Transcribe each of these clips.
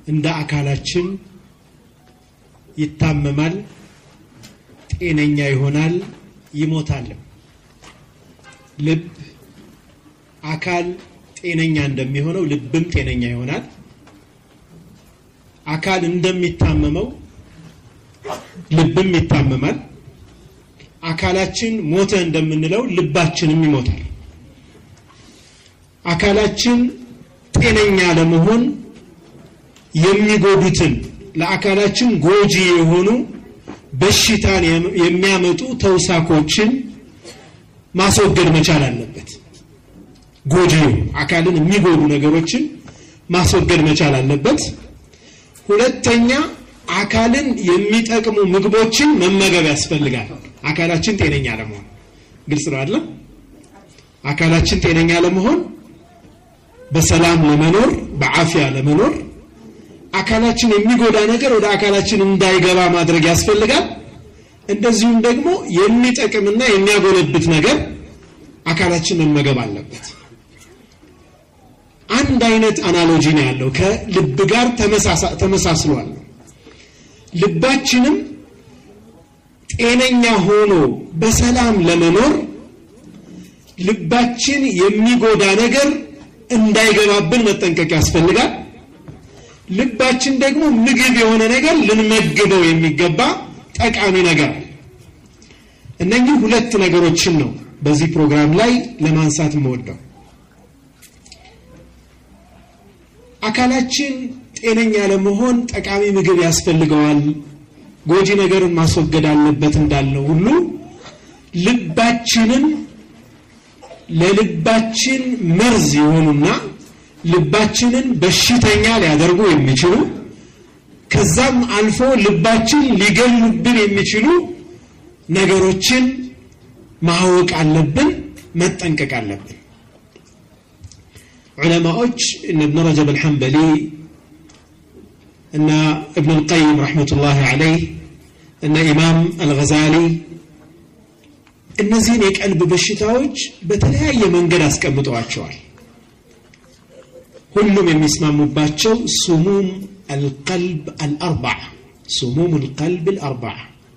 እንደ አካላችን ይታመማል፣ ጤነኛ ይሆናል፣ ይሞታልም። ልብ አካል ጤነኛ እንደሚሆነው ልብም ጤነኛ ይሆናል። አካል እንደሚታመመው ልብም ይታመማል። አካላችን ሞተ እንደምንለው ልባችንም ይሞታል። አካላችን ጤነኛ ለመሆን የሚጎዱትን ለአካላችን ጎጂ የሆኑ በሽታን የሚያመጡ ተውሳኮችን ማስወገድ መቻል አለበት። ጎጂ አካልን የሚጎዱ ነገሮችን ማስወገድ መቻል አለበት። ሁለተኛ አካልን የሚጠቅሙ ምግቦችን መመገብ ያስፈልጋል። አካላችን ጤነኛ ለመሆን ግልጽ ነው አይደለም? አካላችን ጤነኛ ለመሆን በሰላም ለመኖር በአፊያ ለመኖር አካላችን የሚጎዳ ነገር ወደ አካላችን እንዳይገባ ማድረግ ያስፈልጋል። እንደዚሁም ደግሞ የሚጠቅምና የሚያጎለብት ነገር አካላችን መመገብ አለበት። አንድ አይነት አናሎጂ ነው ያለው ከልብ ጋር ተመሳስሏል። ልባችንም ጤነኛ ሆኖ በሰላም ለመኖር ልባችን የሚጎዳ ነገር እንዳይገባብን መጠንቀቅ ያስፈልጋል። ልባችን ደግሞ ምግብ የሆነ ነገር ልንመግበው የሚገባ ጠቃሚ ነገር እነኚህ ሁለት ነገሮችን ነው በዚህ ፕሮግራም ላይ ለማንሳት የምወደው። አካላችን ጤነኛ ለመሆን ጠቃሚ ምግብ ያስፈልገዋል፣ ጎጂ ነገርን ማስወገድ አለበት እንዳልነው ሁሉ ልባችንም ለልባችን መርዝ የሆኑና ልባችንን በሽተኛ ሊያደርጉ የሚችሉ ከዛም አልፎ ልባችን ሊገሉብን የሚችሉ ነገሮችን ማወቅ አለብን፣ መጠንቀቅ አለብን። ዑለማዎች እነ እብን ረጀብ አልሐንበሊ እና እብን ልቀይም ረሕመቱላሂ ዓለይህ እና ኢማም አልገዛሊ እነዚህን የቀልብ በሽታዎች በተለያየ መንገድ አስቀምጠዋቸዋል። ሁሉም የሚስማሙባቸው ሱሙም አልቀልብ አልአርባዓ ሱሙም አልቀልብ አልአርባዓ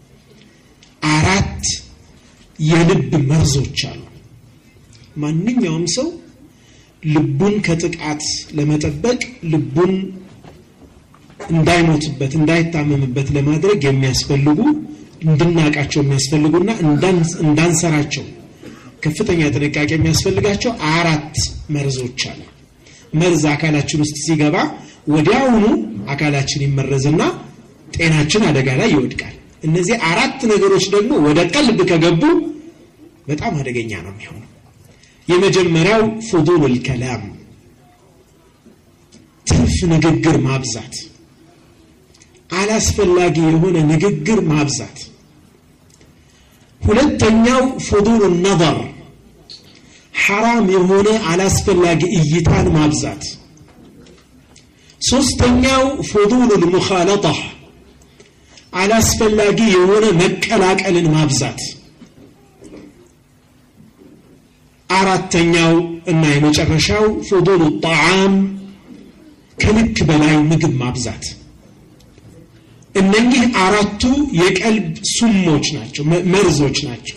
አራት የልብ መርዞች አሉ። ማንኛውም ሰው ልቡን ከጥቃት ለመጠበቅ ልቡን እንዳይሞትበት እንዳይታመምበት ለማድረግ የሚያስፈልጉ እንድናቃቸው የሚያስፈልጉና እንዳንሰራቸው ከፍተኛ ጥንቃቄ የሚያስፈልጋቸው አራት መርዞች አሉ። መርዝ አካላችን ውስጥ ሲገባ ወዲያውኑ አካላችን ይመረዝና ጤናችን አደጋ ላይ ይወድቃል። እነዚህ አራት ነገሮች ደግሞ ወደ ቀልብ ከገቡ በጣም አደገኛ ነው የሚሆነው። የመጀመሪያው ፉዱሉል ከላም ትርፍ ንግግር ማብዛት፣ አላስፈላጊ የሆነ ንግግር ማብዛት። ሁለተኛው ፉዱሉ ነظር ሐራም የሆነ አላስፈላጊ እይታን ማብዛት። ሶስተኛው ፉዱሉል ሙኻለጣ አላስፈላጊ የሆነ መቀላቀልን ማብዛት። አራተኛው እና የመጨረሻው ፉዱሉ ጣዓም ከልክ በላይ ምግብ ማብዛት። እነኚህ አራቱ የቀልብ ሱሞች ናቸው፣ መርዞች ናቸው።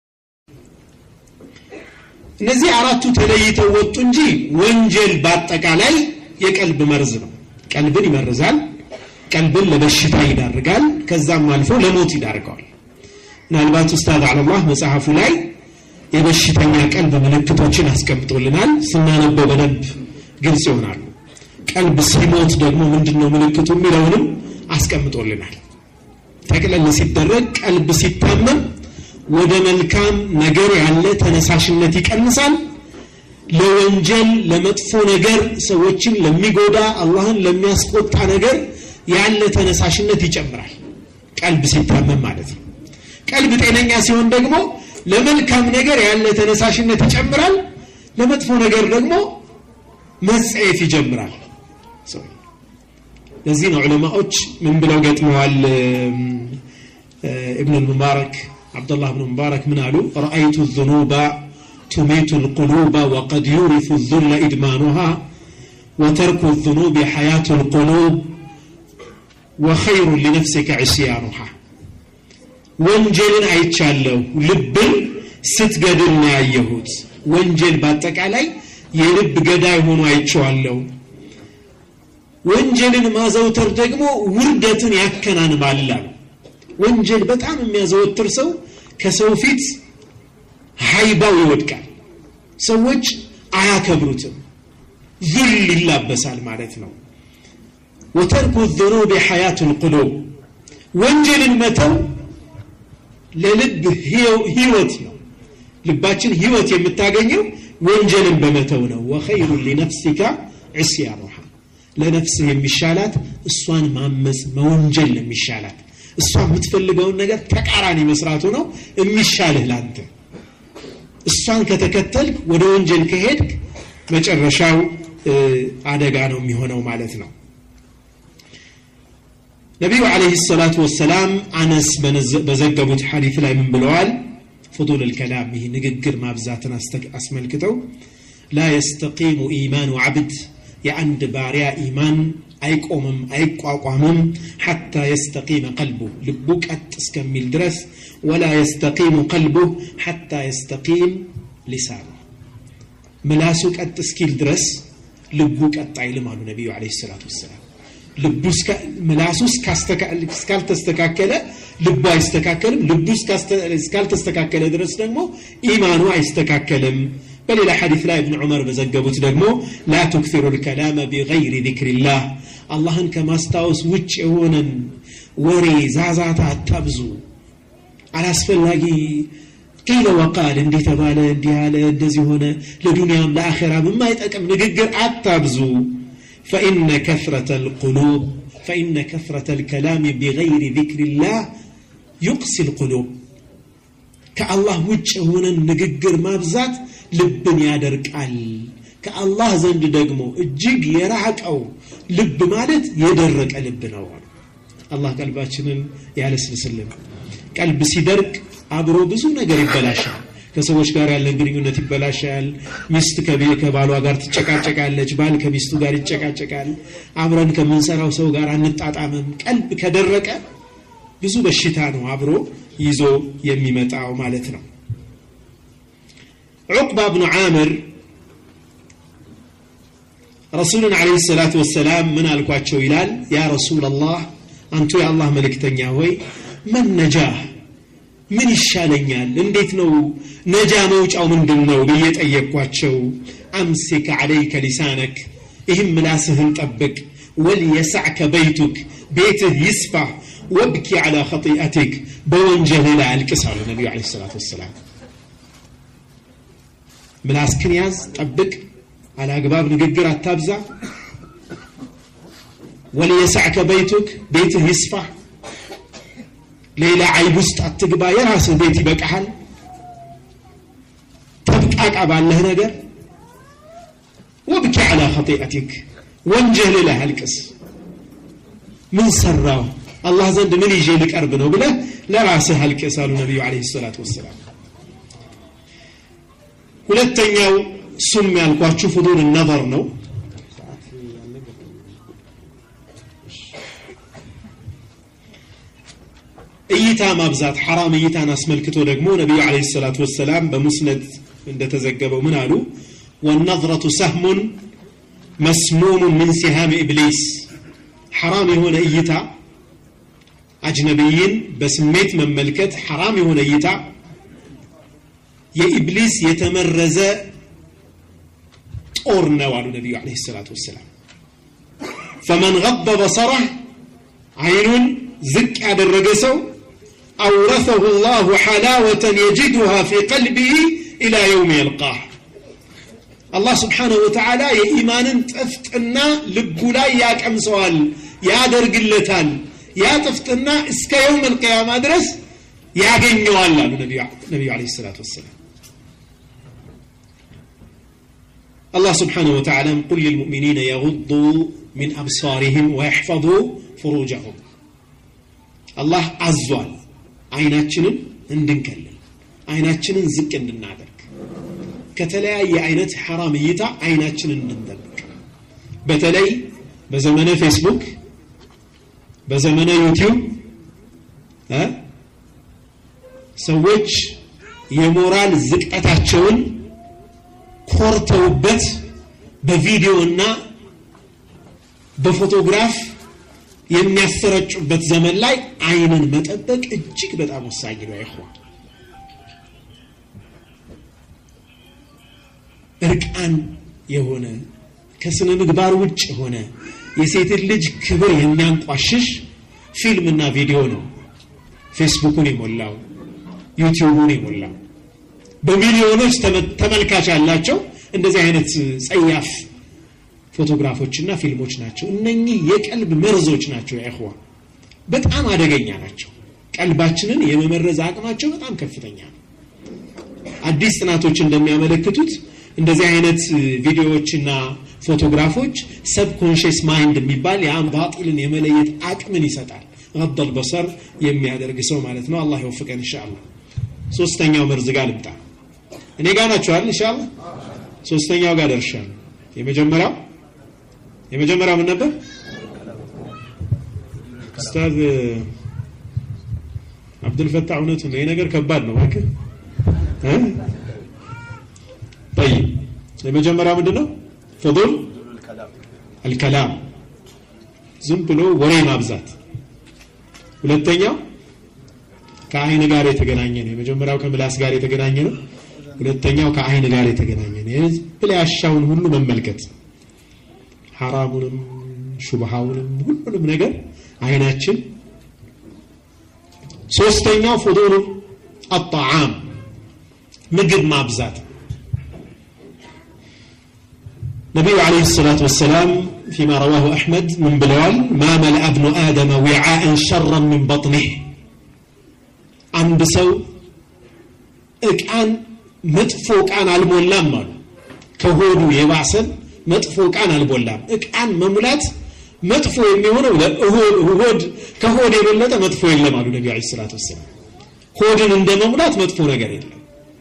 እነዚህ አራቱ ተለይተው ወጡ እንጂ ወንጀል በአጠቃላይ የቀልብ መርዝ ነው። ቀልብን ይመርዛል። ቀልብን ለበሽታ ይዳርጋል። ከዛም አልፎ ለሞት ይዳርገዋል። ምናልባት ኡስታዝ አለላህ መጽሐፉ ላይ የበሽተኛ ቀልብ ምልክቶችን አስቀምጦልናል። ስናነበው በደንብ ግልጽ ይሆናሉ። ቀልብ ሲሞት ደግሞ ምንድን ነው ምልክቱ የሚለውንም አስቀምጦልናል። ጠቅለል ሲደረግ ቀልብ ሲታመም ወደ መልካም ነገር ያለ ተነሳሽነት ይቀንሳል። ለወንጀል ለመጥፎ ነገር ሰዎችን ለሚጎዳ አላህን ለሚያስቆጣ ነገር ያለ ተነሳሽነት ይጨምራል። ቀልብ ሲታመም ማለት ነው። ቀልብ ጤነኛ ሲሆን ደግሞ ለመልካም ነገር ያለ ተነሳሽነት ይጨምራል። ለመጥፎ ነገር ደግሞ መጸየፍ ይጀምራል። ለዚህ ነው ዑለማዎች ምን ብለው ገጥመዋል? እብን ሙባረክ አብዱላህ ብን ሙባረክ ምን አሉ? ረአይቱ ዙኑባ ቱሚቱ ልቁሉባ ወቀድ ዩሪፉ ዙለ ኢድማኑሃ ወተርኩ ዙኑብ ሐያቱ ልቁሉብ ወኸይሩን ሊነፍሲከ ዕስያኑሃ ወንጀልን አይቻለሁ ልብን ስትገድል ነው ያየሁት ወንጀል በአጠቃላይ የልብ ገዳይ ሆኖ አይቼዋለሁ ወንጀልን ማዘውተር ደግሞ ውርደትን ያከናንባል አሉ ወንጀል በጣም የሚያዘወትር ሰው ከሰው ፊት ሀይባው ይወድቃል ሰዎች አያከብሩትም ዙል ይላበሳል ማለት ነው ወተርኩ ذኑብ ሐያቱ ልቁሉብ ወንጀልን መተው ለልብ ህይወት ነው ልባችን ህይወት የምታገኘው ወንጀልን በመተው ነው ወኸይሩ ሊነፍሲካ ዕስያኑሃ ለነፍስህ የሚሻላት እሷን ማመፅ መወንጀል ነው የሚሻላት እሷ የምትፈልገውን ነገር ተቃራኒ መስራቱ ነው የሚሻልህ ላንተ እሷን ከተከተልክ ወደ ወንጀል ከሄድክ መጨረሻው አደጋ ነው የሚሆነው ማለት ነው ነቢዩ አለህ ሰላቱ ወሰላም አነስ በዘገቡት ሐዲት ላይ ምን ብለዋል ፍጡል ልከላም ይህ ንግግር ማብዛትን አስመልክተው ላ የስተቂሙ ኢማኑ ዓብድ የአንድ ባሪያ ኢማን አይቆምም አይቋቋምም ሐታ የስተቂመ ቀልቡ ልቡ ቀጥ እስከሚል ድረስ ወላ የስተቂሙ ቀልቡ ሐታ የስተቂም ሊሳኑ ምላሱ ቀጥ እስኪል ድረስ ልቡ ቀጥ አይልም አሉ ነቢዩ ለ ሰላቱ ወሰላም ልቡ ምላሱ እስካልተስተካከለ ልቡ አይስተካከልም ልቡ እስካልተስተካከለ ድረስ ደግሞ ኢማኑ አይስተካከልም በሌላ ሐዲት ላይ እብን ዑመር በዘገቡት ደግሞ ላ ቱክፊሩ ልከላመ ቢገይሪ ዚክሪላህ አላህን ከማስታወስ ውጭ የሆነን ወሬ ዛዛታ አታብዙ አላስፈላጊ ቂለ ወቃል እንዲህ ተባለ እንዲህ አለ እንደዚህ ሆነ ለዱንያም ለአኼራም የማይጠቅም ንግግር አታብዙ فإن كثرة القلوب فإن كثرة الكلام بغير ذكر الله يقسي القلوب كالله وجه هنا نققر ما بزات لبن يادرك ال كالله زند دقمو الجيق يرعك أو لب مالت يدرك لب نوع الله قلباتشنن يالس سلم قلب سيدرك አብሮ ብዙ ነገር ይበላሻል ከሰዎች ጋር ያለን ግንኙነት ይበላሻል ሚስት ከባሏ ጋር ትጨቃጨቃለች ባል ከሚስቱ ጋር ይጨቃጨቃል አብረን ከምንሰራው ሰው ጋር አንጣጣምም ቀልብ ከደረቀ ብዙ በሽታ ነው አብሮ ይዞ የሚመጣው ማለት ነው ዑቅባ ብኑ ዓምር ረሱልን አለ ሰላት ወሰላም ምን አልኳቸው ይላል ያ ረሱል አላህ አንቱ የአላህ መልእክተኛ ሆይ መን ነጃህ ምን ይሻለኛል እንዴት ነው ነጃ መውጫው ምንድን ነው ብዬ ጠየቅኳቸው አምሲክ ዓለይከ ሊሳነክ ይህም ምላስህን ጠብቅ ወልየሳዕከ በይቱክ ቤትህ ይስፋ ወብኪ ዓላ ኸጢአቲክ በወንጀልህ ላይ አልቅስ አሉ ነቢዩ ለ ሰላት ወሰላም ምላስክን ያዝ ጠብቅ አላግባብ ንግግር አታብዛ ወልየሳዕከ በይቱክ ቤትህ ይስፋ ሌላ አይብ ውስጥ አትግባ የራስህ ቤት ይበቃሃል ተብቃቃ ባለህ ነገር ወብኪ ዓላ ኸጢአቲክ ወንጀል ላይ አልቅስ ምን ሰራው አላህ ዘንድ ምን ይዤ ልቀርብ ነው ብለህ ለራስህ አልቅስ አሉ ነቢዩ ለ ሰላት ወሰላም ሁለተኛው እሱም ያልኳችሁ ፍዱል ነظር ነው እይታ ማብዛት ሐራም እይታን አስመልክቶ ደግሞ ነቢዩ ለ ሰላት ወሰላም በሙስነድ እንደተዘገበው ምን አሉ ወነظረቱ ሰህሙን መስሙሙን ምን ሲሃም ኢብሊስ ሐራም የሆነ እይታ አጅነቢይን በስሜት መመልከት ሐራም የሆነ እይታ የኢብሊስ የተመረዘ ጦር ነው አሉ ነቢዩ ለ ሰላት ወሰላም ፈመን ገበ በሰረህ አይኑን ዝቅ ያደረገ ሰው أورثه الله حلاوة يجدها في قلبه إلى يوم يلقاه الله سبحانه وتعالى የኢማንን ጥፍጥና ልቡ ላይ ያቀምሰዋል ያደርግለታል ያ ጥፍጥና እስከ የውም القيامة ድረስ ያገኘዋል አሉ ነቢዩ ለ ሰላት ወሰላም الله سبحانه وتعالى قل للمؤمنين يغضوا من أبصارهم ويحفظوا فروجهم الله አዟል አይናችንን እንድንከልል አይናችንን ዝቅ እንድናደርግ ከተለያየ አይነት ሐራም እይታ አይናችንን እንድንጠብቅ በተለይ በዘመነ ፌስቡክ በዘመነ ዩቲዩብ እ ሰዎች የሞራል ዝቅጠታቸውን ኮርተውበት በቪዲዮ እና በፎቶግራፍ የሚያሰረጩበት ዘመን ላይ አይንን መጠበቅ እጅግ በጣም ወሳኝ ነው። ይሆን እርቃን የሆነ ከስነ ምግባር ውጭ የሆነ የሴትን ልጅ ክብር የሚያንቋሽሽ ፊልምና ቪዲዮ ነው ፌስቡኩን የሞላው ዩቲዩቡን የሞላው በሚሊዮኖች ተመልካች ያላቸው እንደዚህ አይነት ጸያፍ ፎቶግራፎችና ፊልሞች ናቸው። እነኚህ የቀልብ መርዞች ናቸው። ያይኹዋ በጣም አደገኛ ናቸው። ቀልባችንን የመመረዝ አቅማቸው በጣም ከፍተኛ ነው። አዲስ ጥናቶች እንደሚያመለክቱት እንደዚህ አይነት ቪዲዮዎችና ፎቶግራፎች ሰብኮንሽስ ማይንድ የሚባል የአም ባጢልን የመለየት አቅምን ይሰጣል። ረደል በሰር የሚያደርግ ሰው ማለት ነው። አላህ ይወፍቀን ኢንሻአላህ። ሶስተኛው መርዝ ጋር ልምጣ። እኔ ጋር ናችኋል ኢንሻአላህ። ሶስተኛው ጋር ደርሻለሁ። የመጀመሪያው የመጀመሪያው ምን ነበር? ኡስታዝ አብዱልፈታህ እውነቱ ነው። ይሄ ነገር ከባድ ነው እባክህ እ طيب የመጀመሪያው ምንድን ነው? ፍዱል አልከላም ዝም ብሎ ወሬ ማብዛት። ሁለተኛው ከአይን ጋር የተገናኘ ነው። የመጀመሪያው ከምላስ ጋር የተገናኘ ነው። ሁለተኛው ከአይን ጋር የተገናኘ ነው። የህዝብ ላይ ያሻውን ሁሉ መመልከት ሐራሙንም ሹብሃውንም ሁሉንም ነገር አይናችን። ሶስተኛው ፍዱሉ አጣዓም ምግብ ማብዛት። ነቢዩ ዓለይሂ ሰላቱ ወሰላም ፊማ ረዋሁ አሕመድ ምን ብለዋል? ማ መልአ ብኑ አደመ ዊዓአን ሸረን ምን በጥኒህ አንድ ሰው እቃን መጥፎ እቃን አልሞላም አሉ። ከሆዱ የባሰን መጥፎ እቃን አልሞላም። እቃን መሙላት መጥፎ የሚሆነው ሆድ ከሆድ የበለጠ መጥፎ የለም አሉ ነቢ ዐለይሂ ሰላቱ ወሰላም። ሆድን እንደ መሙላት መጥፎ ነገር የለም።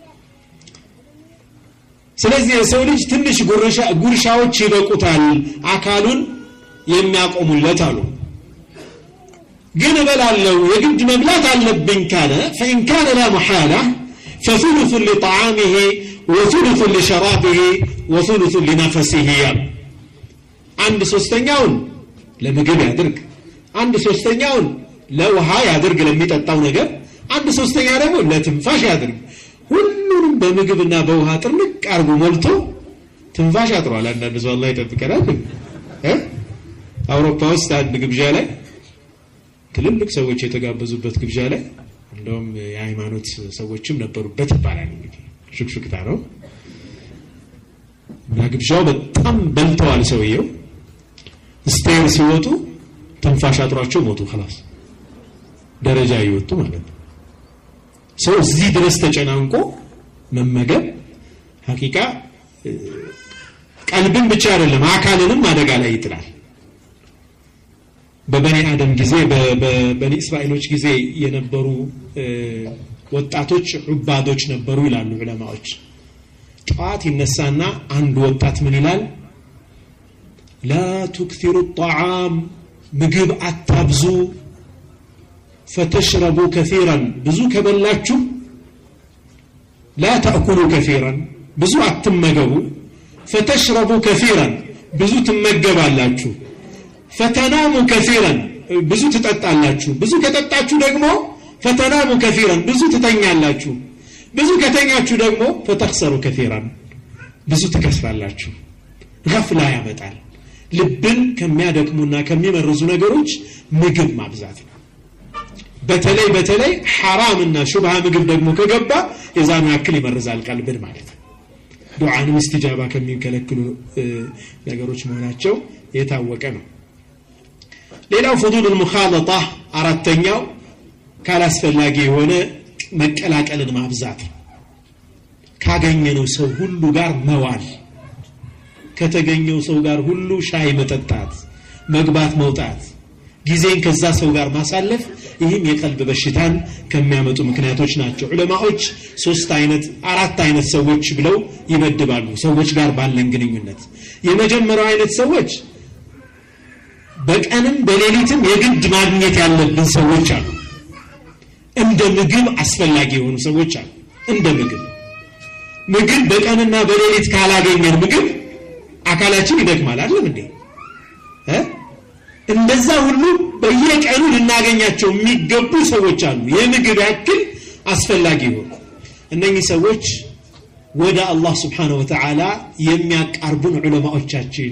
ስለዚህ የሰው ልጅ ትንሽ ጉርሻዎች ይበቁታል አካሉን የሚያቆሙለት አሉ። ግን እበላለሁ የግድ መብላት አለብኝ ካለ ፈኢን ካነ ላ መሓላ ፈثሉث ሊጣዓሚሂ ወثሉث ሊሸራቢሂ ወثሉث ሊነፈሲሂ ያሉ አንድ ሶስተኛውን ለምግብ ያድርግ፣ አንድ ሶስተኛውን ለውሃ ያድርግ ለሚጠጣው ነገር፣ አንድ ሶስተኛ ደግሞ ለትንፋሽ ያድርግ። ሁሉንም በምግብና በውሃ ጥርምቅ አርጎ ሞልቶ ትንፋሽ አጥሯል። አንዳንድ ሰው አላህ ይጠብቀናል። አውሮፓ ውስጥ አንድ ግብዣ ላይ ትልልቅ ሰዎች የተጋበዙበት ግብዣ ላይ እንደውም የሃይማኖት ሰዎችም ነበሩበት ይባላል። እንግዲህ ሹክሹክታ ነው እና ግብዣው በጣም በልተዋል። ሰውየው ስቴር ሲወጡ ትንፋሽ አጥሯቸው ሞቱ። ኸላስ ደረጃ እየወጡ ማለት ነው። ሰው እዚህ ድረስ ተጨናንቆ መመገብ ሀቂቃ ቀልብን ብቻ አይደለም አካልንም አደጋ ላይ ይጥላል። በበኒ አደም ጊዜ በበኒ እስራኤሎች ጊዜ የነበሩ ወጣቶች ዑባዶች ነበሩ ይላሉ ዑለማዎች። ጠዋት ይነሳና አንድ ወጣት ምን ይላል? ላ ቱክቲሩ ጣዓም ምግብ አታብዙ፣ ፈተሽረቡ ከፊራን ብዙ ከበላችሁ፣ ላ ተእኩሉ ከፊራን ብዙ አትመገቡ፣ ፈተሽረቡ ከፊራን ብዙ ትመገባላችሁ ፈተናሙ ከፊረን ብዙ ትጠጣላችሁ። ብዙ ከጠጣችሁ ደግሞ ፈተናሙ ከፊረን ብዙ ትተኛላችሁ። ብዙ ከተኛችሁ ደግሞ ፈተክሰሩ ከፊረን ብዙ ትከስራላችሁ። ገፍላ ያመጣል። ልብን ከሚያደክሙና ከሚመርዙ ነገሮች ምግብ ማብዛት ነው። በተለይ በተለይ ሐራምና ሹብሃ ምግብ ደግሞ ከገባ የዛኑ ያክል ይመርዛል ቀልብን ማለት ነው። ዱዓንም እስትጃባ ከሚከለክሉ ነገሮች መሆናቸው የታወቀ ነው። ሌላው ፍዱሉል ሙኻለጣ አራተኛው ካላስፈላጊ የሆነ መቀላቀልን ማብዛት ካገኘነው ሰው ሁሉ ጋር መዋል ከተገኘው ሰው ጋር ሁሉ ሻይ መጠጣት መግባት መውጣት ጊዜን ከዛ ሰው ጋር ማሳለፍ ይህም የቀልብ በሽታን ከሚያመጡ ምክንያቶች ናቸው ዑለማዎች ሶስት አይነት አራት አይነት ሰዎች ብለው ይመድባሉ ሰዎች ጋር ባለን ግንኙነት የመጀመሪያው አይነት ሰዎች በቀንም በሌሊትም የግድ ማግኘት ያለብን ሰዎች አሉ። እንደ ምግብ አስፈላጊ የሆኑ ሰዎች አሉ። እንደ ምግብ ምግብ በቀንና በሌሊት ካላገኘን ምግብ አካላችን ይደክማል። አይደለም እንዴ? እንደዛ ሁሉ በየቀኑ ልናገኛቸው የሚገቡ ሰዎች አሉ። የምግብ ያክል አስፈላጊ የሆኑ እነኚህ ሰዎች ወደ አላህ ስብሓነሁ ወተዓላ የሚያቃርቡን ዑለማዎቻችን፣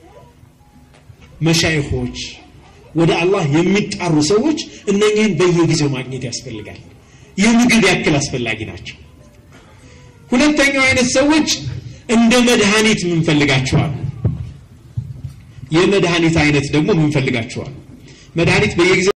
መሻይኾች፣ ወደ አላህ የሚጣሩ ሰዎች እነኚህን በየጊዜው ማግኘት ያስፈልጋል። የምግብ ያክል አስፈላጊ ናቸው። ሁለተኛው አይነት ሰዎች እንደ መድኃኒት የምንፈልጋቸዋል። የመድኃኒት አይነት ደግሞ የምንፈልጋቸዋል። መድኃኒት በየጊዜው